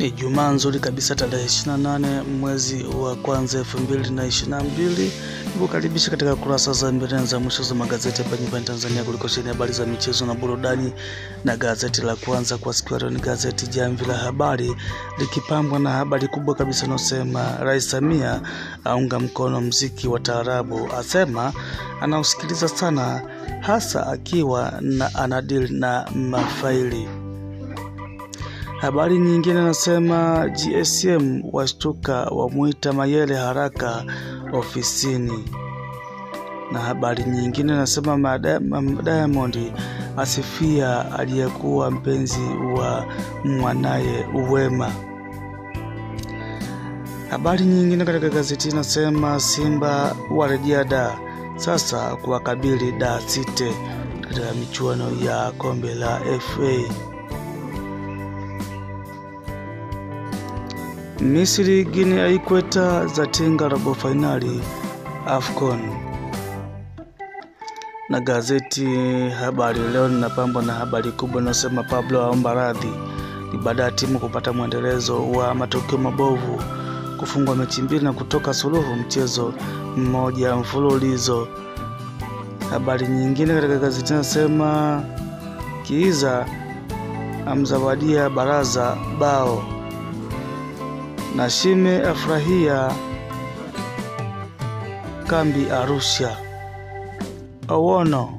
Ijumaa nzuri kabisa tarehe 28 mwezi wa kwanza 2022. Nikukaribisha katika kurasa za mbele za mwisho za magazeti hapa nyumbani Tanzania kuliko sheni habari za michezo na burudani, na gazeti la kwanza kwa siku ya leo ni gazeti Jamvi la Habari likipambwa na habari kubwa kabisa inayosema Rais Samia aunga mkono mziki wa taarabu, asema anausikiliza sana, hasa akiwa na anadili na mafaili Habari nyingine nasema GSM washtuka wamwita Mayele haraka ofisini, na habari nyingine nasema Diamond asifia aliyekuwa mpenzi wa mwanaye Uwema. Habari nyingine katika gazeti nasema Simba warejea da sasa kuwakabili da City katika michuano ya kombe la FA. Misri Guinea Ikweta za tinga robo fainali AFCON. Na gazeti Habari Leo linapambwa na habari kubwa inayosema Pablo aomba radhi ni baada ya timu kupata mwendelezo wa matokeo mabovu, kufungwa mechi mbili na kutoka suluhu mchezo mmoja mfululizo. Habari nyingine katika gazeti inasema Kiiza amzawadia baraza bao na Shime afurahia kambi Arusha. Owono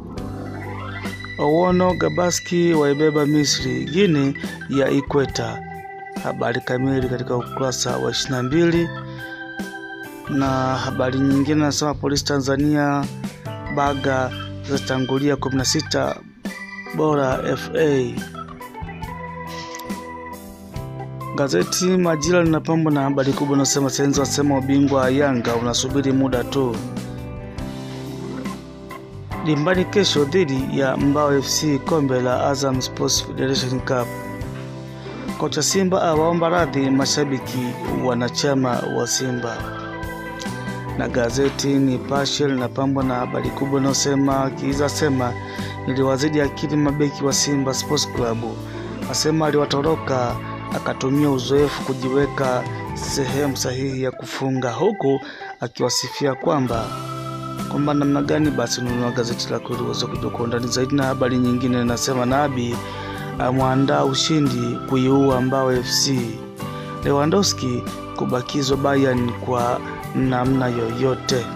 Owono Gabaski waibeba Misri Guinea ya Ikweta. Habari kamili katika ukurasa wa 22. Na habari nyingine nasema polisi Tanzania baga zatangulia 16 bora FA. Gazeti Majira linapambwa na habari kubwa inasema Senzo asema ubingwa wa Yanga unasubiri muda tu. Dimbani kesho dhidi ya Mbao FC kombe la Azam Sports Federation Cup. Kocha Simba awaomba radhi mashabiki wanachama wa Simba. Na gazeti Nipashe linapambwa na habari kubwa inayosema Kiiza sema niliwazidi akili mabeki wa Simba Sports Club, asema aliwatoroka akatumia uzoefu kujiweka sehemu sahihi ya kufunga, huku akiwasifia kwamba kwamba namna gani basi nunua gazeti lako ili uweze kujua kwa undani zaidi. Na habari nyingine inasema Nabi amwandaa ushindi kuiua Mbao FC, Lewandowski kubakizwa Bayern kwa namna yoyote.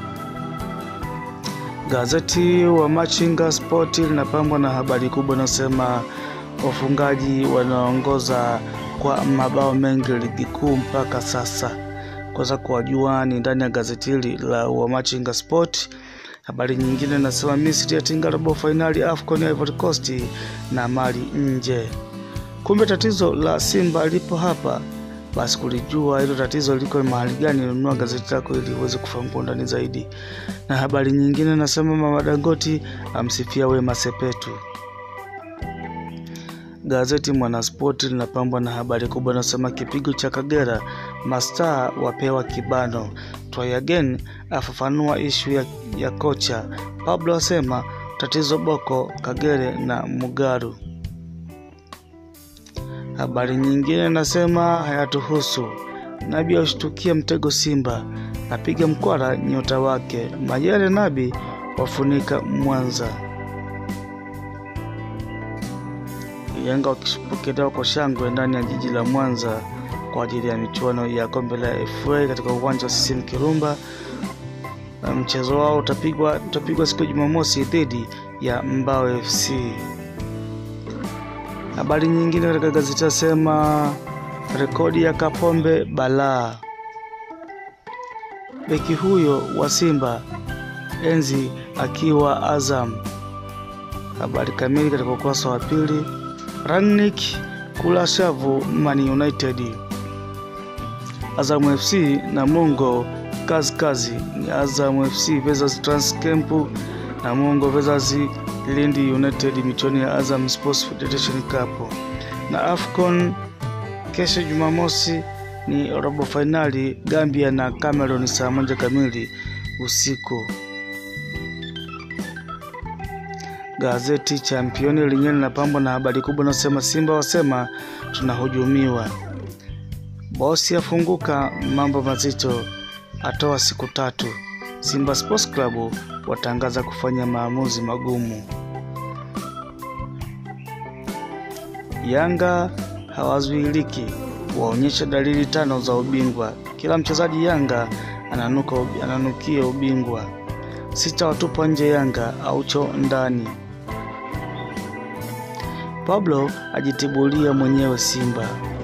Gazeti wa Machinga Sport linapambwa na habari kubwa inasema wafungaji wanaongoza kwa mabao mengi ligi kuu mpaka sasa. Kwanza kuwajua ni ndani ya gazeti hili la Wamachinga Sport. Habari nyingine nasema Misri yatinga robo fainali AFCON ya Ivory Coast na mali nje. Kumbe tatizo la Simba lipo hapa. Basi kulijua hilo tatizo liko mahali gani, nunua gazeti lako ili uweze kufahamu kwa undani zaidi. Na habari nyingine nasema Mama Dangoti amsifia Wema Sepetu. Gazeti Mwanaspoti linapambwa na habari kubwa inasema kipigo cha Kagera, mastaa wapewa kibano. Try again afafanua ishu ya, ya kocha. Pablo asema tatizo Boko, Kagere na Mugaru. Habari nyingine inasema hayatuhusu. Nabi aushtukia mtego Simba, apiga mkwara nyota wake. Mayele Nabi wafunika Mwanza. Yanga wakipokelewa kwa shangwe ndani ya jiji la Mwanza kwa ajili ya michuano ya kombe la FA katika uwanja wa CCM Kirumba. Mchezo wao utapigwa utapigwa siku ya Jumamosi dhidi ya Mbao FC. Habari nyingine katika gazeti nasema rekodi ya Kapombe balaa. Beki huyo wa Simba enzi akiwa Azam. Habari kamili katika ukurasa wa pili. Rangnick kula shavu Man United. Azam FC na Mungo kazi kazi ni Azam FC versus Transcamp na Mungo versus Lindi United michuano ya Azam Sports Federation Cup. Na AFCON kesho Jumamosi ni robo fainali Gambia na Cameroon saa moja kamili usiku. Gazeti Championi lenyewe linapambwa na habari kubwa inayosema Simba wasema tunahujumiwa. Bosi afunguka mambo mazito, atoa siku tatu. Simba Sports Club watangaza kufanya maamuzi magumu. Yanga hawazuiliki, waonyesha dalili tano za ubingwa. Kila mchezaji Yanga ananuka, ananukia ubingwa. Sita watupa nje Yanga, Aucho ndani. Pablo ajitibulia mwenyewe Simba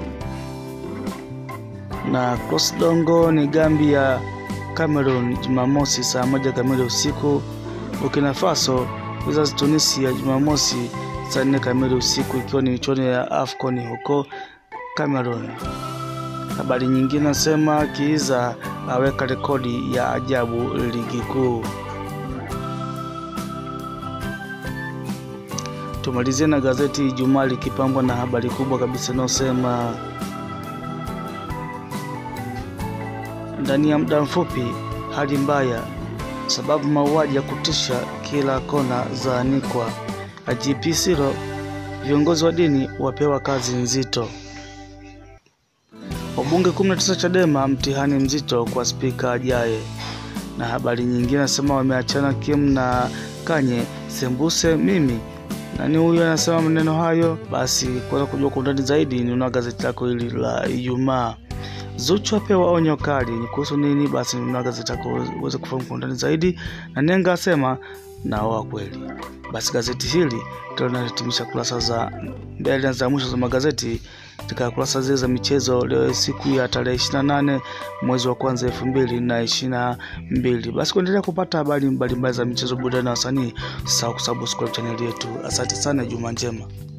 na Cross Dongo ni Gambia Cameroon Jumamosi saa moja kamili usiku. Burkina Faso Wizards Tunisia Jumamosi saa nne kamili usiku, ikiwa ni michuano ya AFCON huko Cameroon. Habari nyingine nasema Kiiza aweka rekodi ya ajabu ligi kuu. Tumalizie na gazeti Ijumaa likipambwa na habari kubwa kabisa inayosema ndani ya muda mfupi hali mbaya, sababu mauaji ya kutisha kila kona za anikwa. IGP Siro, viongozi wa dini wapewa kazi nzito. Wabunge 19 Chadema mtihani mzito kwa spika ajaye. Na habari nyingine nasema wameachana Kim na Kanye sembuse mimi nani huyu anasema maneno hayo? Basi kuweza kujua kwa undani zaidi, ninunua gazeti lako hili la Ijumaa. Zuchu apewa onyo kali, ni kuhusu nini? Basi ninunua gazeti lako uweze kufahamu kwa undani zaidi. Na Nenga asema naoa kweli. Basi gazeti hili ndio linahitimisha kurasa za mbele na za mwisho za magazeti katika kurasa zile za michezo leo siku ya tarehe 28 mwezi wa kwanza elfu mbili na ishirini na mbili. Basi kuendelea kupata habari mbalimbali za michezo, burudani na wasanii, usisahau kusubscribe chaneli yetu. Asante sana, juma njema.